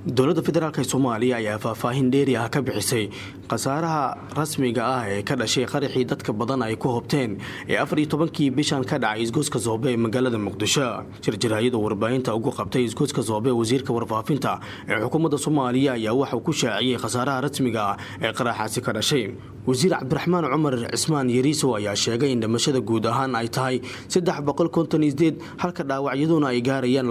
dowladda federaalk soomaaliya ayaa faahfaahin dheeri ah ka bixisay khasaaraha rasmiga ah ee ka dhashay qaraxii dadka badan ay ku hobteen ee afar iyo tobankii bishan ka dhacay isgoyska soobe ee magaalada muqdisho jirjiraayadu warbaahinta ugu qabtay isgoyska soobe wasiirka warfaafinta ee xukuumadda soomaaliya ayaa waxauu ku shaaciyey khasaaraha rasmiga ah ee qaraxaasi ka dhashay wasiir cabdiraxmaan cumar cismaan yariisow ayaa sheegay in dhimashada guud ahaan ay tahay halka dhaawacyaduna ay gaarayaan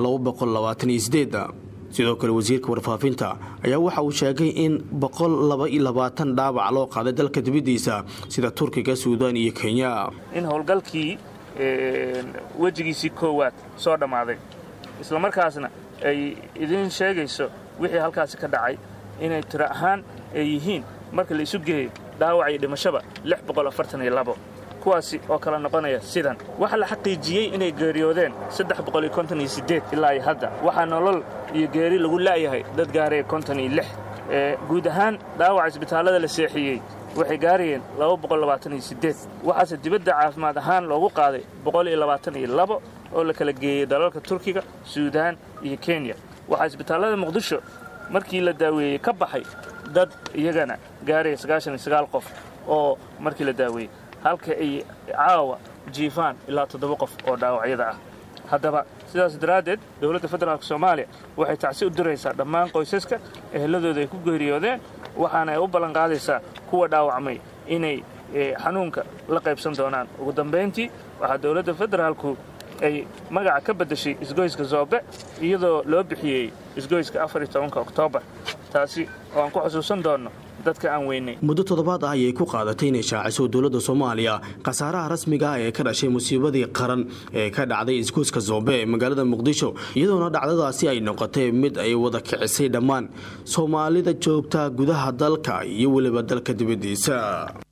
sidoo kale wasiirka warfaafinta ayaa waxa uu sheegay in dhaawac loo qaaday dalka dibadiisa sida turkiga suudaan iyo kenya in howlgalkii wejigiisii koowaad soo dhammaaday islamarkaasna ay idiin sheegayso wixii halkaasi ka dhacay inay tiro ahaan ay yihiin marka la isu geeyo dhaawac iyo dhimashaba kuwaasi oo kala noqonaya sidan waxaa la xaqiijiyey inay geeriyoodeen ilaa iyo hadda waxaa nolol iyo geeri lagu la'yahay dad gaaraya guud ahaan dhaawaca isbitaallada la seexiyey waxay gaarayeen waxaase dibadda caafimaad ahaan loogu qaaday oo la kala geeyey dalalka turkiga suudaan iyo kenya waxaa isbitaallada muqdisho markii la daaweeyey ka baxay dad iyagana gaaraya qof oo markii la daaweeyey halka ay caawa jiifaan ilaa toddoba qof oo dhaawacyada ah haddaba sidaas daraaddeed dowladda federaalk soomaaliya waxay tacsi u diraysaa dhammaan qoysaska eheladooda ay ku geeriyoodeen waxaana ay u ballanqaadaysaa kuwa dhaawacmay inay xanuunka la qaybsan doonaan ugu dambayntii waxaa dowladda federaalku ay magaca ka beddeshay isgoyska zoobe iyadoo loo bixiyey isgoyska oktoobar taasi oo aan ku xusuusan doonno muddo toddobaad ah ayay ku qaadatay inay shaaciso dowladda soomaaliya khasaaraha rasmiga ah ee ka dhashay musiibadii qaran ee ka dhacday isgoyska zoobe ee magaalada muqdisho iyadoona dhacdadaasi ay noqotay mid ay wada kicisay dhammaan soomaalida joogta gudaha dalka iyo weliba dalka dibaddiisa